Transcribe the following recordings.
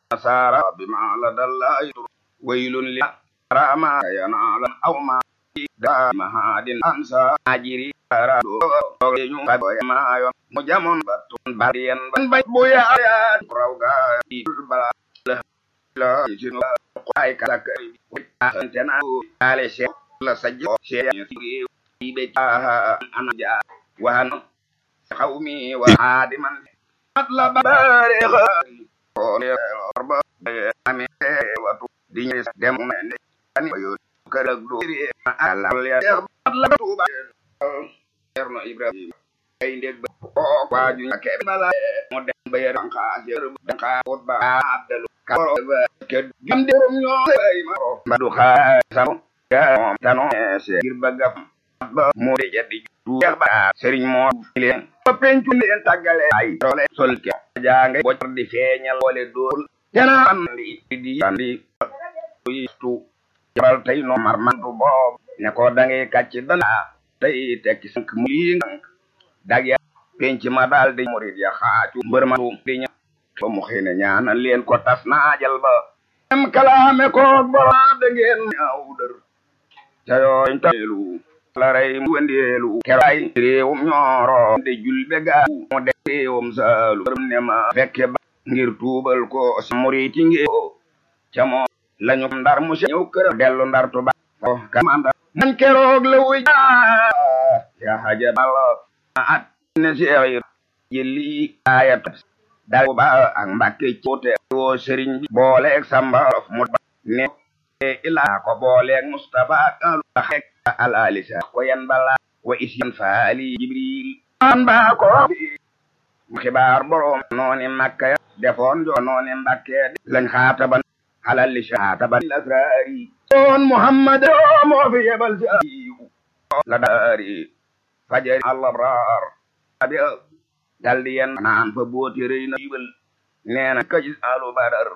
سار بما لدى الله ويل لما ينال أو ما دام هاد أنسى أجري ما مجمون بطن بارين بن بويا يا روغا بلا لا يجن قاي كلك انتنا على شيء لا سجو شيء بيتا انا جا وهن قومي وعادما مطلب بارغ ami watu di ñëw dem ne ani yo kër ak do ala ya la tuba erno ibrahim ay ndeg ba ko waaju ke bala mo dem ba yer ka yer ka wot ba abdalu ka ba ke gam de rom ñoo ay ma ba du xa sam ya tano se gir ba gaf ba mo de jadi du ba serigne mo leen ba pencu leen tagale ay tole sol ke jange bo di feñal wole dol yana andi di andi tu jabal tay no mar mandu bob ne ko dange kacci dana tay tekki sank muy dag ya penc ma dal di murid ya xaaju mbër ma di ña ba mu xëy ne ñaanal leen ko tas naajal ba em kalaame ko bora da ngeen ñaaw dër ca yooñ telu la rey mu wendeelu keray réewum ñooro de julbe gaa mu de réewum saalu ne ma fekke ba ngir tuubal ko muriti ngi ca moom lañu ndar mu ñëw kër dellu ndar tuba ko kamanda man keroog la wuy ya haja balla at ne seexir jëli ayat dal ba ak mbàkke coote woo sëriñ bi booleeg samba mu ne ila ko booleeg mustafa ak alu xek al alisa ko yan bala wa isyan faali jibril an ba ko xibaar borom nooni makka ya defoon jo nooni mbakke lañ xaataban halal li xaataban lasraari on muhammad o moo fi yebal si la daari fajari alabrar abi daldi yen naan fa booti rëy na yibal neena kajis alu badar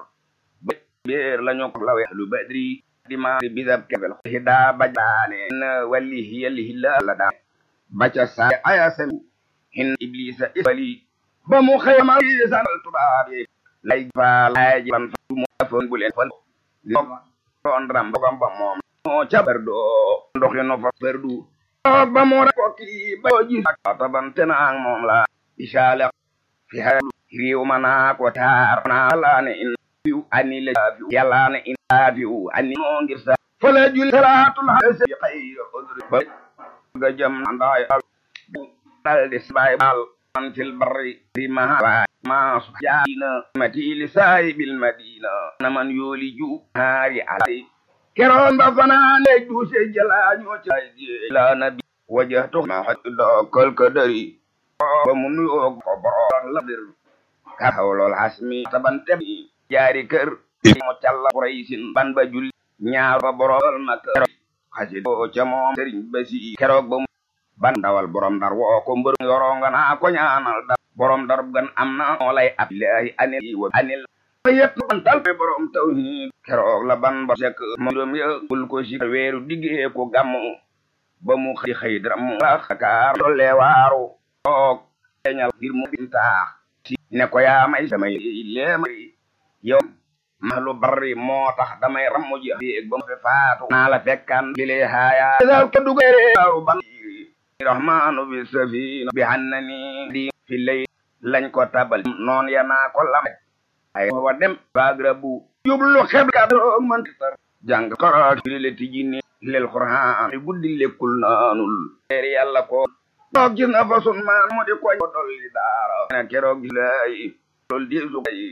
beer lañu ko lawe lu badri di ma di bisab kebel hida bajane na walli hiyali hilla la da baca sa aya sen hin iblisa isbali ba mu xëyamal sanal tubaab yi lay fa lay ban fa mu fon bu leen fal doon ram bogam ba moom moo ca berdo ndoxi no fa berdu ba mu ra ko ki ba ji taban tenang moom la ishala fi halu riw mana ko tar na la ne in fiu ani le fiu yalla ne in fiu ani mo ngir sa fala jul salatul hasi khayr udri ba ga jam anday dal dis bay bal man fil barri fi ma ma subhana mati li sahibil madina na man yoli ju hari alai keron ba fanane du se jala ñoo ci la nabi wajhtu ma hadda kal kadari ba mu nuyoo ko borom la bir ka hawlol hasmi tabante jaari kër mo calla quraysin ban ba julli ñaar ba borom makka xasi do ca moom sëriñ basi keroog ba ban dawal borom dar woo ko mbër yoro nga naa ko ñaanal da borom dar gan am na moo lay ab ilahi anil wa anil yet ban tal borom tawhid keroog la ban ba sek moom ya bul ko si weeru diggee ko gàmmu ba mu xëy xëy dram la xakaar dolle waaru toog teñal ngir mu bintaax si ne ko yaa may samay leemay yow mahlu barri moo tax damay rammu ji biig ba mu fi faatu naa la fekkan bile haaya dal ko dugere waaru ban rahmanu bi safina bi hannani di fi lay lañ ko tabal noon ya naa ko lam ay wa dem bagrabu yublu xeb ka doog man tar jàng karaat fi le tijini lel qur'an guddi lekkul naanul teer yàlla ko doog gis na fa sun maan mu di ko dolli daara na keroog gis lay lol di su kay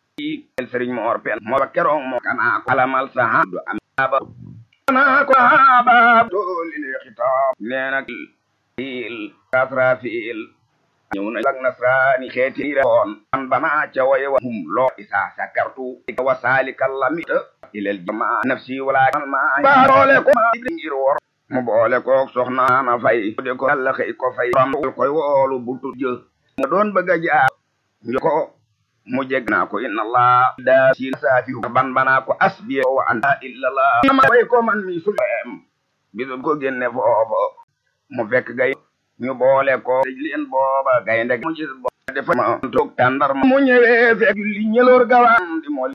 el sëriñ moor pen moo ba keroog moo kanaa ko alamal saha du am aba kanaa ko aba dolli le xitaab nee na fiil kasra fiil ñëw na lak nasraani xeeti rewoon an bana ca waye wa hum loo isa sakartu wa salikal lamita ilal jama nafsi wala ma baarole ko ngir wor mu boole ko soxna na fay de ko Allah xëy ko fay ram koy woolu bultu jë mu doon bëgg a jaar ko mu jeg naa ko inna allah da si saafi ban bana ko asbi wa anta illa allah ma way ko man mi sulem bisu ko génne foofu mu fekk gay ñu boole ko leen booba gaynde mu gis bo defa ma toog tàndar mu ñëwee fekk li ñëloor gawaan di mo